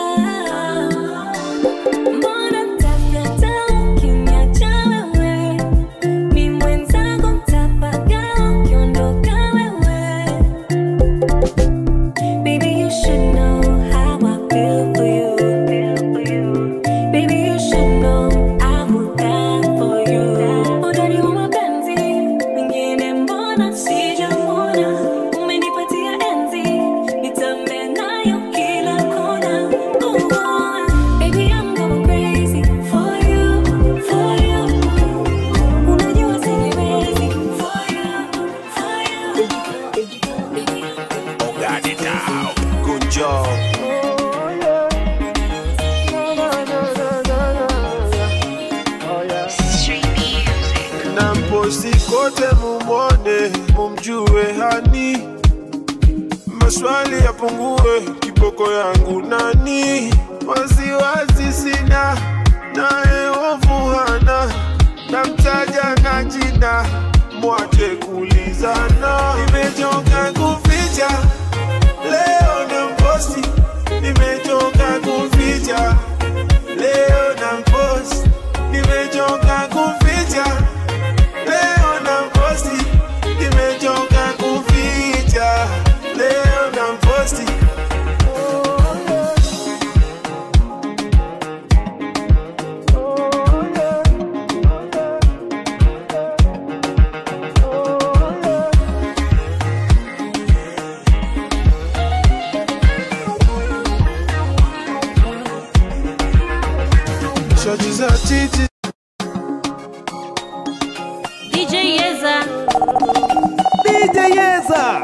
Speaker 2: Mbona mtafyata ukiniacha wewe? Mi mwenzako mtapaga ukiondoka wewe. Baby, you should know how I feel for you. Baby, you should know I will die for you. Udani wa mapenzi, mwingine mbona sijamwona? Umenipatia enzi, nitambe nayo kila kona. Oh, baby, I'm going crazy for you, for you. Unajua sijiwezi for you, for you.
Speaker 3: Got it now. Good job.
Speaker 14: na mposti kote mumwone mumjue hani maswali yapungue kiboko yangu nani wasiwasi sina naye ovu hana namtaja na jina mwache kulizana nimechoka kuficha leo na mposti nimechoka kuficha leo na mposti nimechoka kuficha leo na mposti nimechoka kuficha leo na mposti shoti za titi
Speaker 1: DJ Yeza.
Speaker 5: DJ Yeza.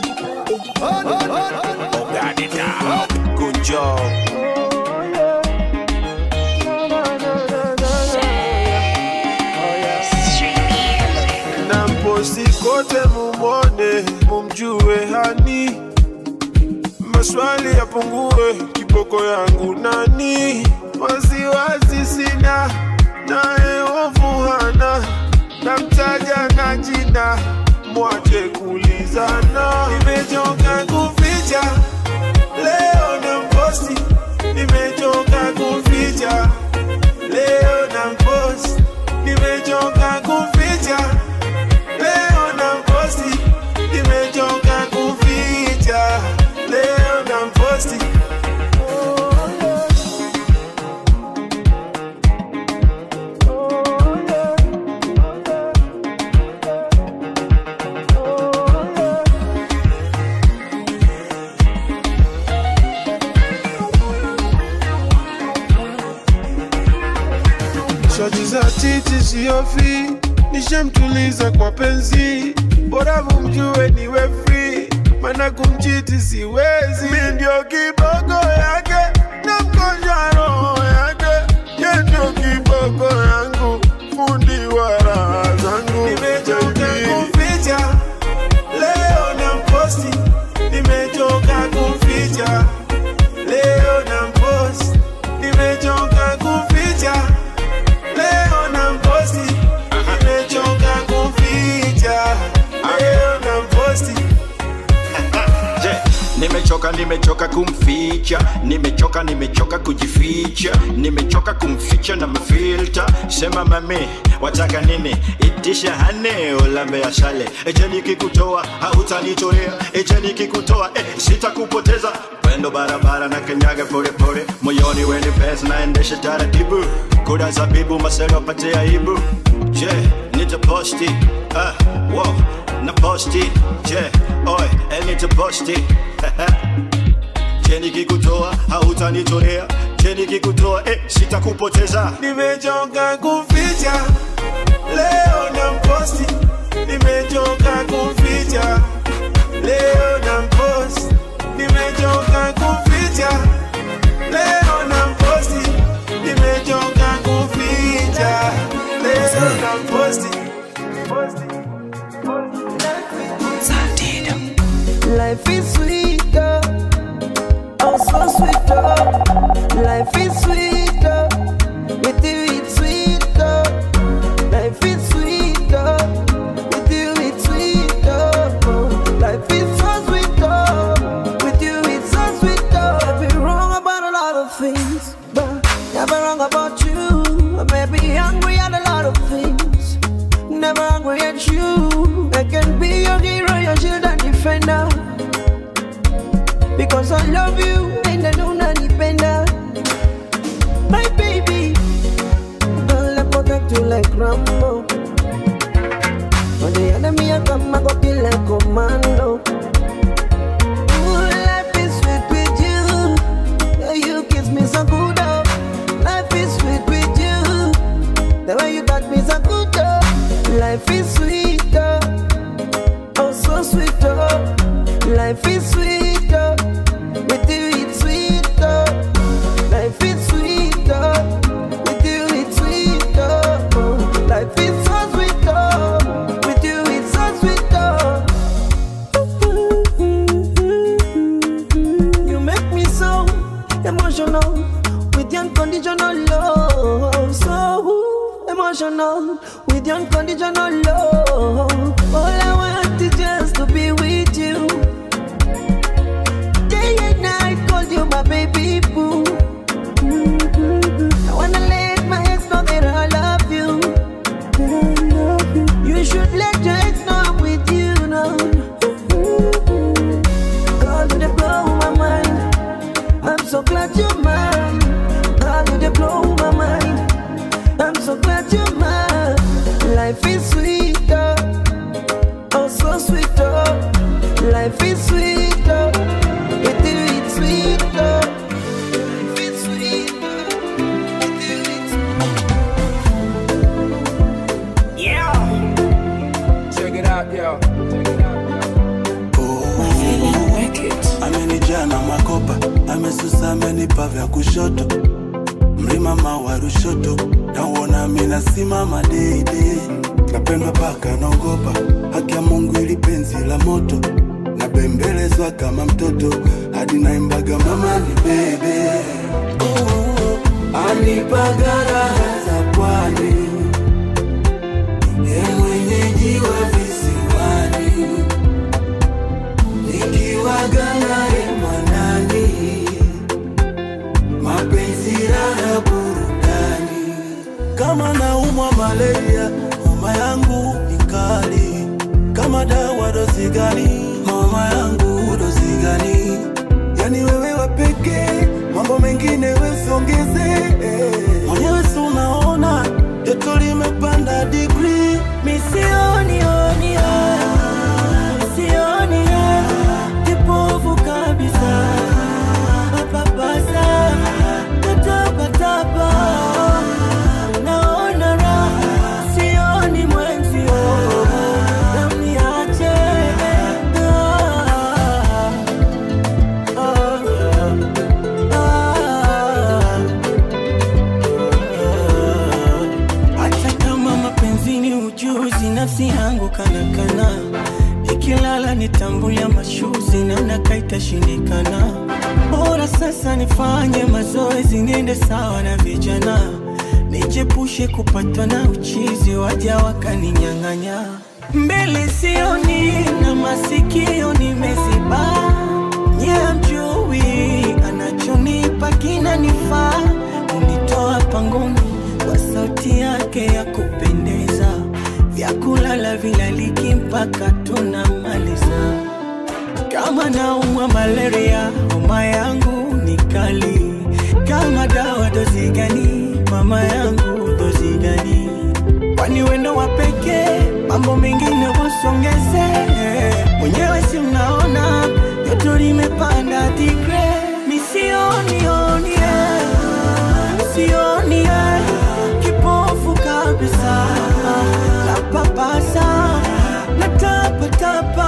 Speaker 3: Got it now. Good job.
Speaker 14: na mposti kote mumwone mumjue hani maswali yapungue kiboko yangu nani wasiwasi sina naye ovu hana namtaja na jina mwache
Speaker 7: shoti za titi siofi nishamtuliza kwa penzi bora mumjue niwe free mana kumchiti siwezi mi ndio kiboko yake na mgonjwa roho yake ye ndio kiboko yangu fundi wa raha zangu nimechoka kumficha leo na mposti nimechoka kumficha leo na mposti nimechoka kumficha leo na mposti nimechoka kumficha leo na mposti
Speaker 20: Je, nimechoka nimechoka kumficha nimechoka nimechoka kujificha nimechoka kumficha na mafilta sema mami wataka nini itisha hane ulambe ya shale eje nikikutoa hautanitolea eje nikikutoa eh, sitakupoteza pendo barabara na kanyaga polepole moyoni weni pesa naendesha taratibu kuda zabibu maselo pate aibu je nitaposti ah, wow, na posti je oy el nitaposti je nikikutoa hautanitolea je nikikutoa eh, sitakupoteza
Speaker 7: nimechoka kumficha leo na mposti nimechoka kumficha leo na mposti nimechoka kumficha leo na mposti nimechoka kumficha leo na mposti
Speaker 21: Life is sweeter, oh so sweeter. Life is sweeter, with you it's sweeter. Life is sweeter, with you it's sweeter. Oh, Life is so sweeter, with you it's so sweeter. I've been wrong about a lot of things, but never wrong about you. I may be angry at a lot of things, never angry at you. I can be your hero, your shield and defender. Because I love you and I don't unipenda My baby Girl, I protect you like Rambo When the enemy a come, I go kill like commando Ooh, life is sweet with you Yeah, you kiss me so good, oh Life is sweet with you The way you got me so good, oh Life is sweeter Oh, so sweet, oh Life is sweeter with you, it's sweeter. Life is sweeter with you, it's sweeter. Oh, life is so sweeter with you, it's so sweeter. You make me so emotional with your unconditional love. So emotional with your unconditional love. All I want is just to be with you. Day and night, call you my baby boo. I wanna let my ex know that I love you. You should let your ex know I'm with you now. Girl, you dey blow my mind. I'm so glad you're mine. Girl, you dey blow my mind. I'm so glad you're mine. Life is sweeter, oh so sweeter. Life is sweeter. With you it's sweeter. Life is sweeter. With you it's
Speaker 18: Yeah. Check it out, yo.
Speaker 22: amenijaa na makopa amesusa amenipa vya kushoto mlima mawa rushoto nauona minasimama deidei napendwa paka naogopa haki ya mungu ili penzi la moto nabembelezwa kama mtoto hadi naimbaga mama ni bebe anipaga raha za pwani ye mwenyeji wa visiwani nikiwaga naye mwanani mapenzi raha burudani kama naumwa malaria homa yangu ni kali kama dawa dozi gani homa yangu dozi gani yani wewe wapekee mambo mengine wesiongeze mwenyewe si unaona joto limepanda digri
Speaker 21: Misioni oni Misioni Kipofu kabisa Papasa Natapa tapa
Speaker 8: ikashindikana bora sasa nifanye mazoezi niende sawa na vijana nichepushe kupatwa na uchizi waja wakaninyang'anya mbele sioni na masikio nimeziba nyamjui anachonipa kinanifaa unitoa pangoni kwa sauti yake ya kupendeza vyakulala vilaliki mpaka tunamaliza kama naumwa malaria homa yangu ni kali kama dawa dozi gani mama yangu dozi gani kwani wendo wa pekee mambo mengine wasongeze mwenyewe si mnaona joto limepanda digre misionionie sionie kipofu kabisa napapasa natapatapa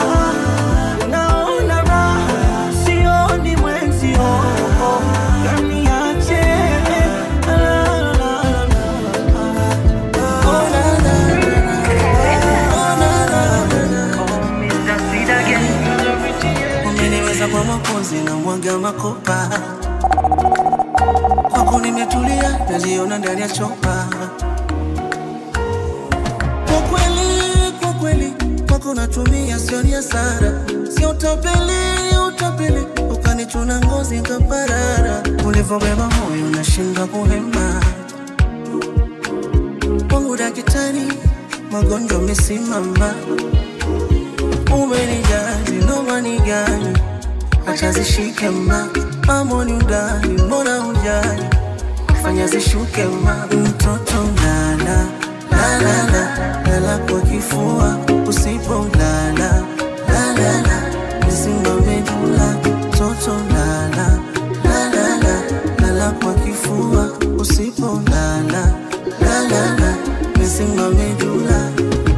Speaker 8: naona raha sioni mwenzio naniache la, la, la, la, umeniweza kwa mapozi na mwaga makopa kwako nimetulia naziona ndani ya chopa kwa kweli kwa kweli kwako natumia sioni hasara sio utapeli utapeli ukanichuna ngozi nkaparara ulivyobeba moyo nashindwa kuhema kwangu dakitari magonjwa mesimama umenijali nomani gani acha zishike ma amoni udani mbona hujali fanya zishuke ma mtoto lala lalala lala kwa kifua usipo lala lalala misimame dula mtoto lala lalala lala kwa kifua usipo lala lalala misimame dula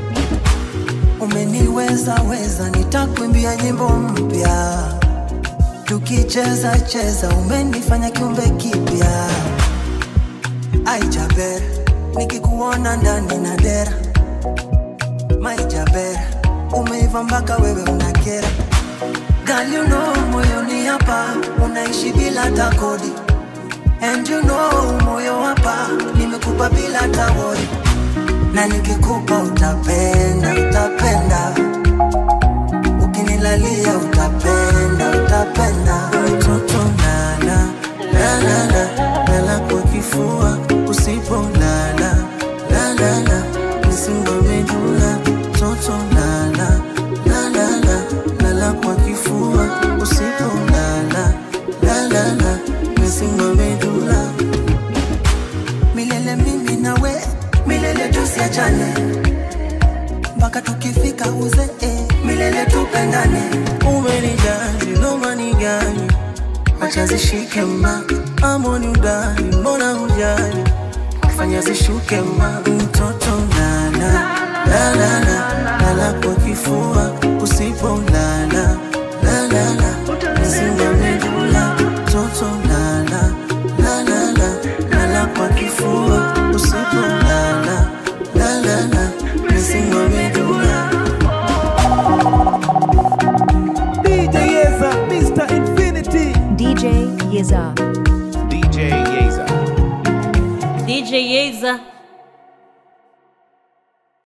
Speaker 4: umeniweza weza nitakwimbia nyimbo mpya tukicheza cheza umenifanya kiumbe kipya aijaber nikikuona ndani na dera maijaber umeiva mpaka wewe unakera Girl, you know moyoni hapa unaishi bila takodi and you know moyo hapa nimekupa bila tawori na nikikupa utapenda utapenda ukinilalia utapenda utapenda
Speaker 8: mtoto lala lalala lala kwa kifua usipo lala lalala misimame dula mtoto lala lalala lala kwa kifua usipo lala lalala misimame dula
Speaker 4: milele mimi nawe milele tusiachane mpaka tukifika uzee milele tupendane
Speaker 8: umenijali nomani gani acha zishike ma amoni udani mbona hujali fanya zishuke ma mtoto lala lalala lala kwa kifua usipo lala lalala misimame dula mtoto lala lalala lala kwa kifua usipo lala lalala misimame dula
Speaker 5: DJ Yeza, Mr. Infinity.
Speaker 6: DJ Yeza.
Speaker 5: DJ Yeza.
Speaker 1: DJ Yeza.